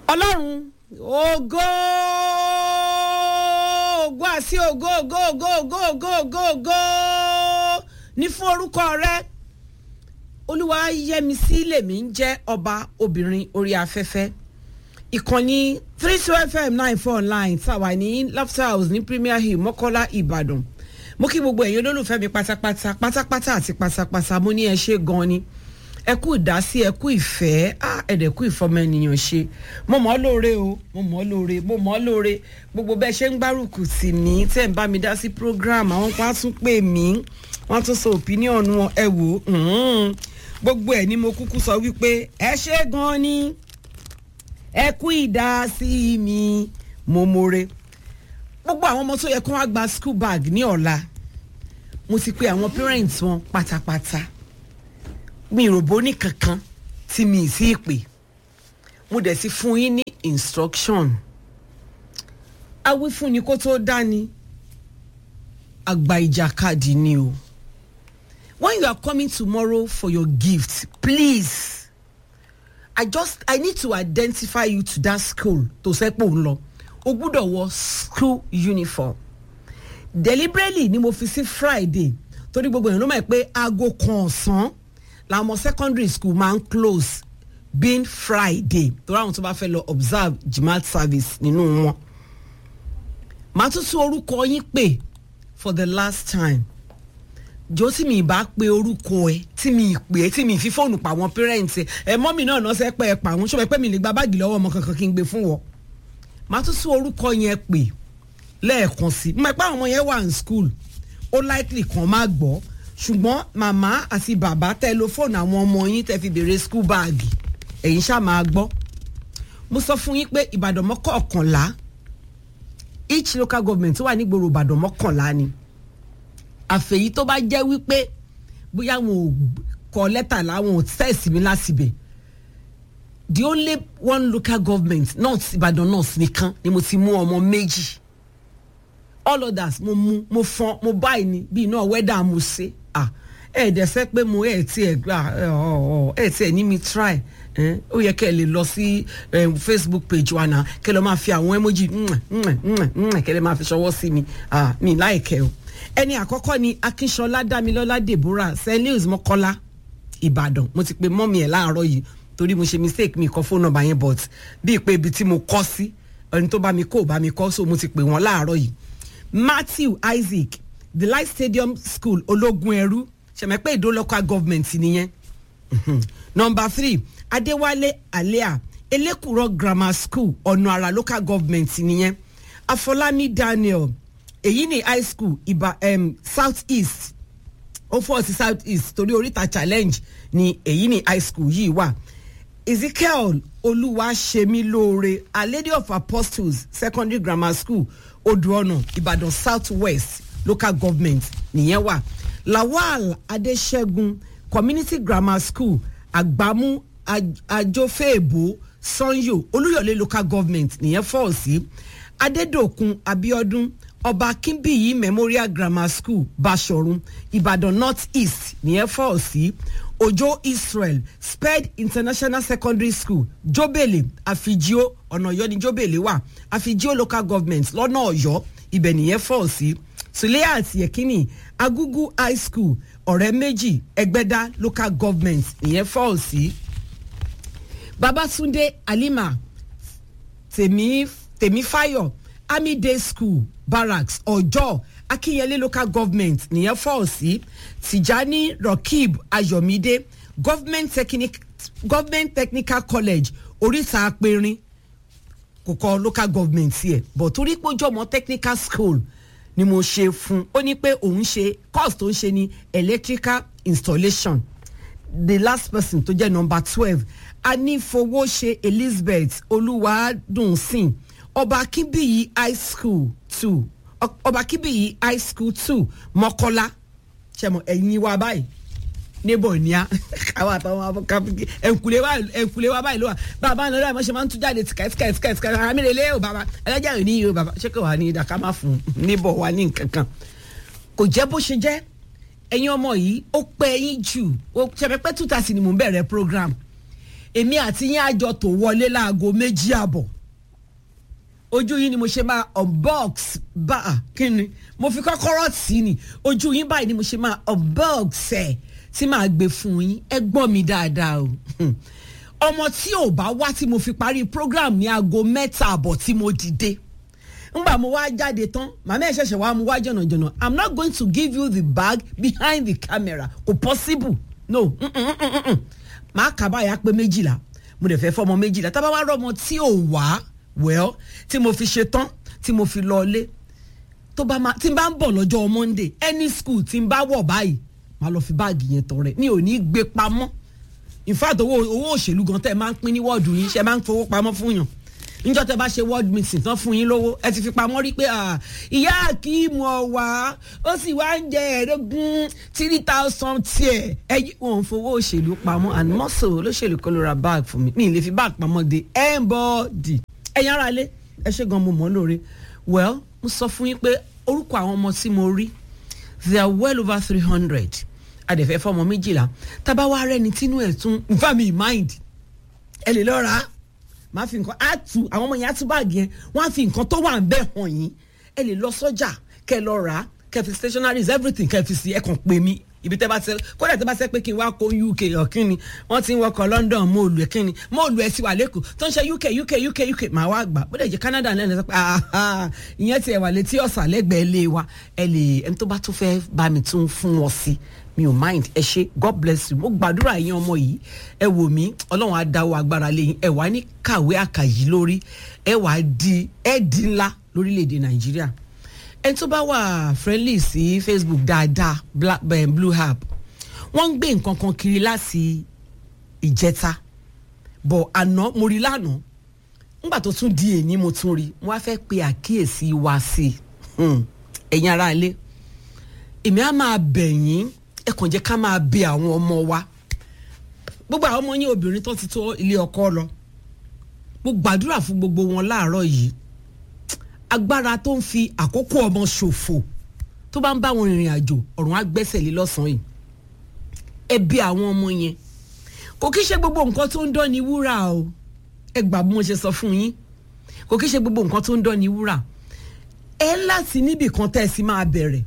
ọlọ́run ògo ògo àti ògo ògo ògo ògo ògo ògo ògo ní fún orúkọ rẹ olúwa yẹmisí lèmi ń jẹ́ ọba obìnrin orí afẹ́fẹ́ ìkànnì three two fm nine four nine tàwa ní laughter house ní premier hill mọ́kọ́lá ìbàdàn mo kí gbogbo ẹ̀yin olólùfẹ́ mi pátápátá pátápátá àti pátápátá mo ní ẹ ṣe gan ni ẹ kú ìdásí ẹ kú ìfẹ́ ẹ̀dẹ̀ kú ìfọmọ ènìyàn ṣe mo mọ̀ ọ́ lóore o mo mọ̀ ọ́ lóore mo mọ̀ ọ́ lóore gbogbo bẹ́ẹ̀ ṣe ń gbárùkù tì mí tẹ́ ń bá mi dá sí program àwọn kan á tún pè mí wọ́n á tún sọ opinion wọn ẹ wò ó gbogbo ẹ̀ ni mo kúkú sọ wípé ẹ ṣe gan ni ẹ kú ìdásí mi mo more gbogbo àwọn ọmọ tó yẹ kó wá gba school bag ní ọ̀la mo ti pe àwọn parents wọn pátápátá mi ìròbó ní kankan tí mi ì sí pè mo dẹ̀ ti fún yín ní instruction awífúnni kó tó dání àgbà ìjàkadì ni o when you are coming tomorrow for your gift please i just i need to identify you to that school tó sẹ́pọ̀ ń lọ o gbúdọ̀ wọ school uniform deliberately ni mo fi sí friday torí gbogbo èèyàn ló mọ̀ pé aago kan ọ̀sán làwọn ọmọ secondary school máa ń close being friday torí àwọn tó bá fẹ́ lọ observe jamaat service nínú wọn màá tún tún orúkọ yín pè for the last time jọ tí mi bá pe orúkọ ẹ tí mi pè é tí mi fi fóònù pa àwọn parents ẹ ẹ mọ́mì náà náà sẹ́ pé ẹ pa àwọn ṣọ́bẹ̀ pé mi lè gba báàgì lọ́wọ́ ọmọ kankan kí n gbé fún wọn màá tún tún orúkọ yẹn pè lẹ́ẹ̀kan sí mo mọ̀ pé àwọn ọmọ yẹn wà ní school ó likely kan má gbọ́ ṣùgbọ́n màmá àti bàbá tẹlifóònù àwọn ọmọ yín tẹ fi béèrè school báàgì ẹ̀yin ṣáà máa gbọ́ mo sọ fún yín pé ìbàdàn mọ́kànlá each local government tó wà nígboro ìbàdàn mọ́kànlá ni àfẹ̀yí tó bá jẹ́ wípé bóyá wọn ò kọ lẹ́tà láwọn ò tẹ̀sí mi lásìbẹ̀ the only one local government north ìbàdàn north nìkan ni mo ti mú ọmọ méjì all others mo mú mo fọn mo báyìí ni bí iná wẹ́dà mo ṣe ah ẹ dẹ̀ sẹ́ pé mo ẹ̀ tí ẹ̀ gbà ẹ̀ tí ẹ̀ ní mi try ó yẹ kẹ́ ẹ lè lọ sí facebook page wa náà kẹ́ ẹ lọ́ máa fi àwọn emoji kẹ́ ẹ lè máa fi ṣọwọ́ sí mi mi láìkẹ́ o ẹni àkọ́kọ́ ni akínṣọlá dámilọ́lá deborah st louis mọ́kọ́lá ìbàdàn mo ti pe mọ́mí ẹ̀ láàárọ̀ yìí torí mo ṣe mistake mi kọ fóònù nọ́mbà yẹn but bíi pé ibi tí mo kọ́ sí ẹni tó bá mi kó bá mi kọ́ so mo ti pè wọ́n láàárọ̀ yìí matthew isaac the light stadium school ológun ẹrú ṣẹ̀mẹ́pẹ́ ìdó local government nìyẹn number three adéwálé alea elékùrọ̀ grammar school ọ̀nà àrà local government nìyẹn afọlámi daniel èyí ni high school ìbà um, south east ó fọ́ sí south east torí oríta challenge ni èyí ni high school yìí wà ezekiel olúwaṣemílóore a lady of apostles secondary grammar school odùọ̀nà ìbàdàn south west local government nìyẹn wà lawal adéṣẹ́gun community grammar school àgbámú àjọfẹ́ẹ̀bù sanyo olúyọ̀lé local government nìyẹn fọ́ọ̀ sí adédòkun abiodun ọba akínbíyì memorial grammar school basọ̀run ìbàdàn north east nìyẹn fọ́ọ̀ sí ojo israel sped international secondary school jobele afijio ọ̀nà ọ̀yọ́ ni jobele wà afijio local government lọ́nà ọ̀yọ́ ibẹ̀ nìyẹn fọ́ọ̀ sí suleya àti ẹ̀kínní agugu high school ọ̀rẹ́ méjì ẹgbẹ́dá local government nìyẹn fọ́ọ̀ sí babatunde alima tèmí tèmífáyọ̀ army day school barracks ọjọ́ akínyẹlé local government nìyẹn fọ́ọ̀ sí tìjání rokib ayọ̀mídé government, technic, government technical college oríta apẹ̀rin kò kọ local government yẹ but torí pé ojú ọmọ technical school ni mo ṣe fún ó ní pé òun ṣe course tó ń ṣe ní electrical installation the last person tó jẹ́ number twelve anífowóṣe elizabeth olúwadùnsìn ọba akínbíyì high school two ọba akínbíyì high school two mọ́kọ́lá ṣẹ̀mọ̀ ẹ̀yin wa báyìí níbọ̀ ní a káwọn àtàwọn afọkàbíkì ẹ̀ǹkùlé wa ẹ̀ǹkùlé wa báyìí ló wà bàbá náà lọ́wọ́ àmọ́ ṣe máa ń tún jáde tìkà tìkà tìkà tìkà ara mi lè lé o bàbá ẹlẹ́jà rẹ̀ níyì o bàbá ṣé kò wá ní ìdá ká má fún níbọ̀ wa ní nǹkan kan kò jẹ́ bó ṣe jẹ́ ẹ̀yin ọmọ yìí ó pẹ́ yín jù ó ṣẹ̀fẹ̀ pẹ́ two thirty ni mò ń bẹ̀rẹ̀ program èmi àti yín àjọ tó wọlé láago méjì àbọ̀ ojú yín ni mo ṣe máa unbox bá a kí ni mo fi kọ́kọ́rọ́ tì í ni ojú yín báyìí ni mo ṣe máa unbox ẹ̀ tí màá gbé fún yín ẹ gbọ́ mi dáadáa o ọmọ tí ò bá wá tí mo fi parí program ní aago mẹ́ta àbọ̀ tí mo dìde ngbà mo wá jáde tán màmá ẹ̀ ṣẹ̀ṣẹ̀ wá mu wá jọ̀nàjọ̀nà i'm not going to give you the bag behind the camera kò possible no màá kà báyà pé méjìlá mo dẹ̀ fẹ́ fọ́ ọmọ méjìlá tá a bá wá rọ́mọ tí ò wá well tí mo fi ṣe tán tí mo fi lọ ilé tó bá ma tí n bá ń bọ̀ lọ́jọ́ monday any school tí n bá wọ̀ báyìí màá lọ fi báàgì yẹn tọrẹ mi ò ní gbé pamọ́ in fact owó owó òṣèlú gan tẹ́ ẹ máa ń pín ní wọ́ọ̀dù yín ṣe máa ń fowó pamọ́ fún yàn níjọ́ tẹ́ bá ṣe world meeting tán fún yín lówó ẹ ti fi pamọ́ rí pé ìyá akíìmù ọ̀wá ó sì wá ń jẹ ẹ̀ẹ́dógún three thousand tiẹ̀ ẹ yí wọn fowó òṣèlú pamọ́ and mọ́sọ̀ olóṣèlú kọ́ ló ra bag fún mi mi ì lè fi bag pamọ́ de anybody ẹ̀yin ara lé ẹ ṣe gan mo mọ̀ lóore well mo sọ fún yín pé orúkọ àwọn ọmọ tí mo rí they are well over three hundred adẹ̀fẹ́ fọmọ méjìlá tábà wá rẹ́ni tínú ẹ̀ tún nfa mi mind ẹ lè lọ rà á máa fi nǹkan á tu àwọn ọmọ yẹn á tú báàgì yẹn wọ́n á fi nǹkan tó wà ń bẹ̀ hàn yín ẹ lè lọ sọ́jà kẹ lọ rà á kẹ fi stationaries everything kẹ fi sí ẹ kàn pè mí ibi tẹ bá tẹ kódà tẹ bá tẹ pé kí n wá kó uk ọ̀kínni wọ́n ti ń wọkọ̀ london móòlù ẹ̀kínni móòlù ẹ̀ sì wà lẹ́kọ̀ọ́ tó ń ṣe uk uk uk uk màá wá gbà bó dẹ̀ jẹ́ canada náà lẹ́nu sọ pé ìyẹn ti ẹ̀ wà létí ọ̀sà lẹ́gbẹ̀ẹ́ lé wa ẹ lè ẹni tó bá tún fẹ́ bá mi tún fún wọn sí mi ò mind ẹ ṣe god bless you mo gbàdúrà yín ọmọ yìí ẹ wò mí ọlọ́run á dáwọ́ agbára lẹ́yìn ẹ wà ní kàwé àkàyí lórí ẹ wà di ẹ di ńlá lórílẹ̀‐èdè nàìjíríà ẹni tó bá wà friendly sí facebook dáadáa black um, blue app wọ́n ń gbé nǹkan kan kiri láti ìjẹta bọ̀ àná mo rí lánàá nígbà tó tún di èní mo tún rí mo wá fẹ́ pe àkíyèsí wa sí i ẹ̀yin ará ilé èmi á máa bẹ̀ yín ẹ kàn jẹ́ ká máa bẹ àwọn ọmọ wa gbogbo àwọn ọmọ yín obìnrin tó ti tó ilé ọkọ lọ mo gbàdúrà fún gbogbo wọn láàárọ̀ yìí agbára tó ń fi àkókò ọmọ ṣòfò tó bá ń bá wọn rìnrìn àjò ọ̀run á gbẹ́sẹ̀ lé lọ́sàn-án yìí ẹ bí àwọn ọmọ yẹn kò kí ṣe gbogbo nǹkan tó ń dán ní wúrà o ẹ gbà bí mo ṣe sọ fún yín kò kí ṣe gbogbo nǹkan tó ń dán ní wúrà ẹ láti níbì kan tẹ́ ẹ sì máa bẹ̀rẹ̀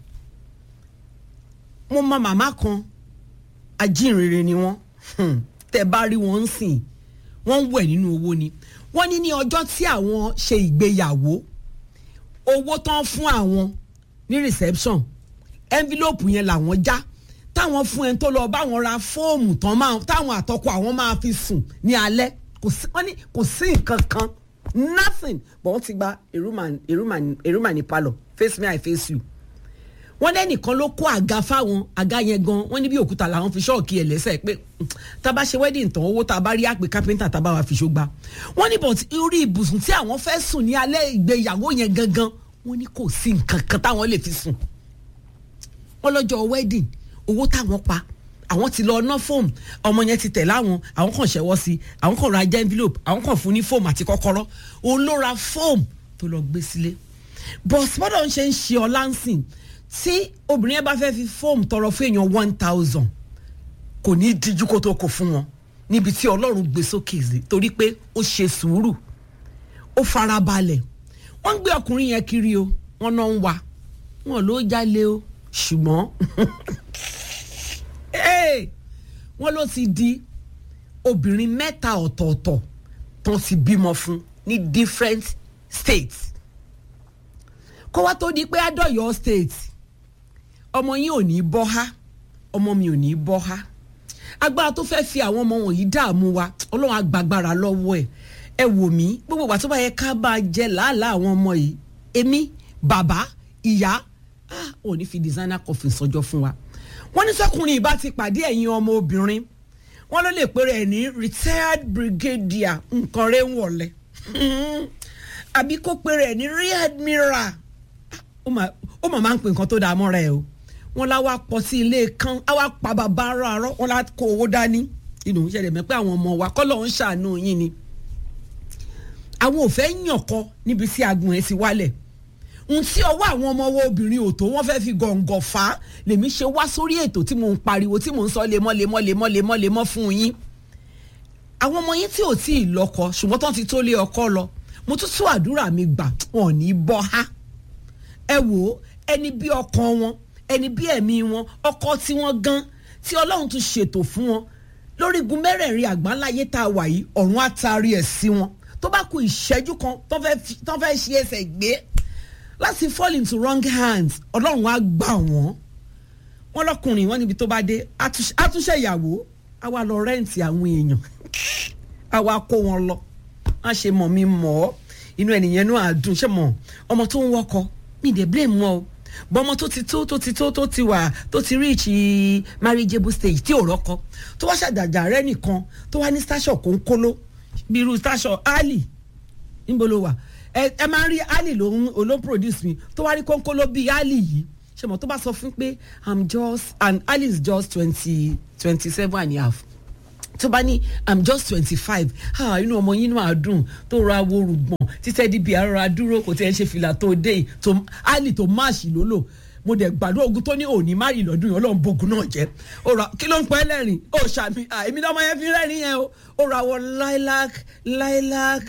mo mọ màmá kan ajínrere ni wọ́n tẹ́ bá rí wọn ń sìn wọ́n ń wẹ̀ nínú owó ni wọ́n ní ní ọjọ́ tí àwọn ṣe ìgbéyàwó owó tán fún àwọn ní reception envelope yẹn làwọn já táwọn fún ẹni tó lọ báwọn ra fóòmù tán máa táwọn àtọkọ àwọn máa fi sùn ní alẹ́ kò sí wọ́n ní kò sí nǹkan kan nothing but wọ́n ti gba èrúmà ní palọ̀ face me i face you wọ́n lẹ́nìkan ló kó àga fáwọn àga yẹn gan wọ́n ní bí òkúta làwọn fi ṣọ́ọ̀kì ẹ̀ lẹ́sẹ̀ pé tá a bá ṣe wedding tán owó tá a bá rí àpè kápẹ́ńtà tá a bá wà fi ṣógbá wọ́n ní bọ̀t orí ibùsùn tí àwọn fẹ́ sùn ní alẹ́ ìgbéyàwó yẹn gangan wọ́n ní kò sí nǹkan kan táwọn lè fi sùn wọ́n lọ́jọ́ wedding owó táwọn pa àwọn ti lọ ná fóòmù ọmọ yẹn ti tẹ̀ láwọn àwọn kan ṣẹ̀wọ́ sí àwọn kan ra envelope àwọn kan fún ní fóòmù àti kọ́kọ́rọ́ òun ló ra fóòmù tó lọ gbé sílé bọ̀t bọ́dọ̀ ń ṣe ń ṣe ọlá ń sìn tí obìnrin yẹn bá fẹ́ fi fóòmù tọrọ fún èèyàn one thousand kò ní díjú kó tó kó fún wọn níbi tí ọlọ́run gbé sókè sí torí pé ó ṣe sùúrù ó farabalẹ̀ wọ́n ń gbé ọkùnrin yẹn kiri o wọ́n náà ń wá wọn ló jalè o ṣùgbọ́n wọ́n ló ti di obìnrin mẹ́ta ọ̀tọ̀ọ̀tọ̀ tó ti bímọ fún ní different states kó wá tó di pé adọ́yọ̀ state ọmọ yín ò ní bọ́ há ọmọ mi ò ní bọ́ há agbára tó fẹ́ẹ́ fi àwọn ọmọ wọ̀nyí dààmú wa ọlọ́run agbágbára lọ́wọ́ ẹ̀ ẹ wò mí gbogbo ìgbà tó bá yẹ ká bá jẹ làálàá àwọn ọmọ yìí èmi bàbá ìyá ò ní fi designer coffin sọjọ́ fún wa wọ́n ní sọ́kùnrin ìbá ti pàdé ẹ̀yin ọmọ obìnrin wọ́n ló lè pèrè ẹ̀ ní retired brigadier nǹkan rẹ̀ ń wọ̀lẹ̀ àbí kó pèrè ẹ̀ ní rear admiral ó mà máa ń pè nǹkan tó dáa mọ́ra ẹ̀ o wọ́n lá wá pọ̀ sí ilé kan á wá pa bàbá arọ́ arọ́ wọ́n lá kó owó dání inú ìṣẹ̀lẹ̀ mẹ́pẹ́ àwọn ọmọ wa kọ́ lọ́ọ́ ń ṣàánú yín ni àwọn ò fẹ́ yàn kọ níbi tí agun ẹ̀ ti wálẹ̀ ohun tí ọwọ́ àwọn ọmọ owó obìnrin ò tó wọ́n fẹ́ fi gọ̀ǹgọ̀ fà á lèmi ṣe wá sórí ètò tí mò ń pariwo tí mò ń sọ lemọ́ lemọ́ lemọ́ lemọ́ lemọ́ fún yín àwọn ọmọ yín tí ò tí ì lọ́kọ ṣùgbọ́n tó ti tó lé ọkọ lọ mo tún tún àdúrà mi gbà wọn ò ní bọ́ há ẹ wò ó ẹni bí ọkàn wọn ẹni bí ẹ̀mí wọn ọkọ tí wọ́n gan tí ọlọ́run tún ṣètò fún wọn lórígun mẹ́rẹ̀ẹ̀rin àgbáńláyé tá a wà yìí ọ̀run á taari ẹ̀ sí wọn tó bá ku ìṣẹ́jú kan tó fẹ́ ṣe ẹsẹ̀ gbé láti fall into wrong hands ọlọ́run á gbà wọ́n wọ́n lọ́kùnrin wọn níbi tó bá dé àtúnṣe ìyàwó á wá lọ rẹ́ǹtì àwọn èèyàn á wá kó wọn lọ á ṣe mọ̀ mi mọ̀ ọ́ inú ẹnìyẹn náà á dùn ṣé mọ̀ ọmọ tó ń wọkọ mi dé blame wọn o bọ́mọ tó ti tó tó ti tó tó ti wà tó ti reach marriageable stage tí ò rọ́kọ tó wá ṣàjàjà rẹ nìkan tó wá ní station kò ń kóló bí irú station ali níbo ló wà ẹ ẹ máa ń rí ali ló ń ló ń produce mi tó wá rí kónkóló bíi ali yìí ṣe mọ̀ tó bá sọ fún pé i'm just and ali is just twenty twenty seven and a half tó bá ní i'm just twenty five ah inú ọmọ yín náà dùn tó ra wo rùgbọ̀n títẹ́ di bí ara dúró kò tẹ́ ẹ ṣe fìlà tó dé tó ali tó máàṣì ló lò mo dẹ̀ gbàdúrà ogun tó ní òní má rí lọ́dún yìí ọlọ́run bogun náà jẹ́ ó ra kí ló ń pẹ́ lẹ́rìn ó ṣàmì èmi náà ọmọ yẹn fi rẹ́rìn yẹn o ó ra wọ lilac lilac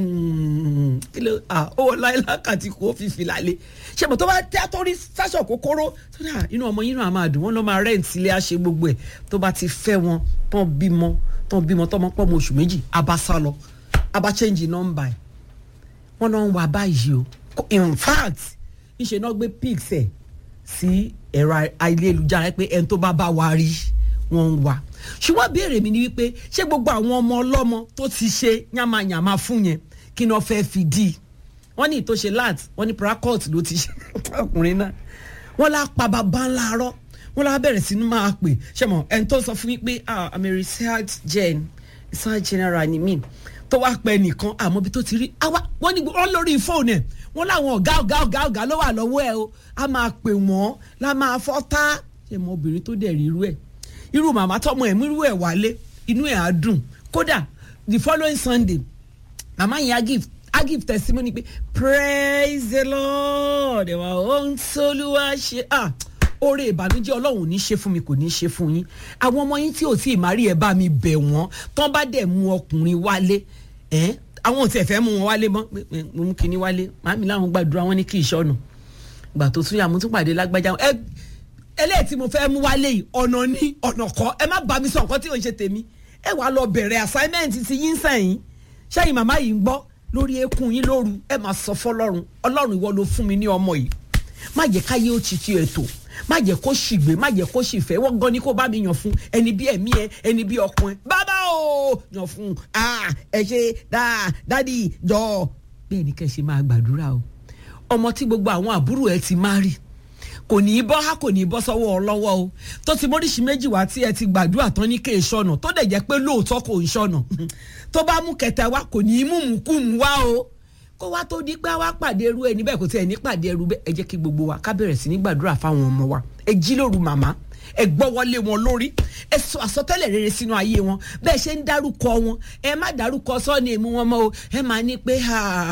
kí ló ó wọ lilac àti kò fi fìlà lé ṣe mọ̀ tó bá tẹ́ àtọ́rí sáṣọ kòkòrò tó dà inú ọmọ yín náà máa dùn wọ́n lọ́ máa rẹ́ǹtì ilé àṣẹ gbogbo ẹ̀ tó bá ti fẹ́ wọn tán bímọ tán bímọ tán pọ̀ mọ́ oṣù méjì abá sá lọ abá change number ẹ̀ wọ́n náà ń wá báyìí o in fact ńṣe náà gbé pics ẹ̀ sí ẹ̀rọ ayélujára pé ẹni tó bá bá wa rí wọn ń wá ṣùgbọ́n béèrè mi ni wípé ṣé gbogbo àwọn ọmọ ọlọ́mọ tó ti ṣe yàmàyàmà fún yẹn kí ni wọ́n fẹ́ fi dì í wọ́n ní ìtòṣe lat wọ́n ní pracot ló ti ṣe ọkùnrin náà wọ́n lá pa bàbá ńlá rọ́ wọ́n lá bẹ̀rẹ̀ sí ní máa pè ṣe mọ̀ ẹni tó sọ fún mi pé ah i'm a research gen research general ni mí tó wá pẹ́ nìkan àmọ́ bí tó ti rí àwa wọ́n ní wọ́n lórí fóònù ẹ̀ wọ́n láwọn ọ̀gá ọ̀gá ọ̀gá ọ̀gá ló wà lọ́wọ́ ẹ̀ o a máa pè wọ́n la máa fọ́ tá ṣe mọ obìnrin tó dẹ̀ rí irú ẹ̀ irú màmá tọmọ ẹ̀ mú irú ẹ̀ wálé inú ẹ̀ á dùn kódà the following sunday màmá yẹn á give á give testimony pé praise the lord ẹ̀ wá ó ń sólúwà ṣe ah oore ìbànújẹ́ ọlọ́run ò ní ṣe fún mi kò ní ṣe fún yín àwọn ọmọ yín tí ò tí ì má rí ẹ bá mi bẹ̀ wọ́n tán bá dẹ̀ mú ọkùnrin wálé ẹ̀ àwọn ò tiẹ̀ fẹ́ mú wọn wálé mọ́ mo mú kinní wálé màmí láwọn gbàdúrà wọn ní kí ìṣọ́nù gbà tó tún yà mo tún pàdé lágbájá ẹ eléyìí tí mo fẹ́ mú wálé yìí ọ̀nà ní ọ̀nà kọ́ ẹ má bá mi sọ nǹkan tí ò ń ṣe tèmi ẹ wàá lọ bẹ̀rẹ̀ assignment ti yín sẹ́yìn ṣẹ́yìn màmá yìí ń gbọ́ lórí eékún yín lóru ẹ máa sọ fọlọ́run ọlọ́run ìwọ ló fún mi ní ọmọ yìí má jẹ́ káyé ó ti ti ètò má jẹ́ kó ṣìgbé má jẹ́ kó ṣìfẹ́ wọ́n gan ni kó bá mi yàn fún ẹni bí ẹ̀mí ẹ ẹni bí ọkùnrin bàbá o yàn fún ẹ ṣe dáa dádì jọ bẹ́ẹ̀ ni kẹ́ ṣe máa gbàdúrà o ọmọ tí gbogbo àwọn àbúrò ẹ ti má rí kò ní í bọ́ há kò ní í bọ́ sọ́wọ́ ọlọ́wọ́ o tó ti móríṣi méjì wá tí ẹ ti gbàdúrà tán ní kéè sọnà tó dẹ̀ jẹ́ pé lóòótọ́ kò ń sọnà tó bá mú kẹta wá kò ní í mú mùkúmù wá o kó wá tó di pé wá pàdé ẹrú ẹ níbẹ̀ kò tí ẹ ní pàdé ẹrú bẹ́ẹ̀ ẹ jẹ́ kí gbogbo wa ká bẹ̀rẹ̀ sí ní gbàdúrà fáwọn ọmọ wa ẹ jí lóru màmá ẹ gbọ́ wọlé wọn lórí ẹ sọ àsọtẹ́lẹ̀ rere sínú ayé wọn bẹ́ẹ̀ ṣe ń dárúkọ wọn ẹ má dárúkọ sọ́ọ̀nì èmu wọn mọ́ o ẹ máa ní pé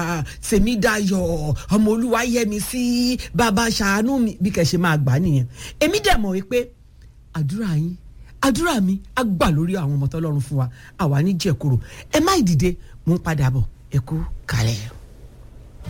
tèmi dayọ̀ ọmọ olúwa yẹ mi sí bàbá ṣàánú mi bí kẹ̀ ṣe máa gbà nìyẹn èmi dẹ̀ mọ̀ wípé àdúrà yín àdúrà mi á gbà lórí àwọn ọmọ tọ́lọ́run fún wa àwa ní jẹ̀kúrò ẹ má ìdìde mò ń padà bọ̀ ẹ kú kálẹ̀.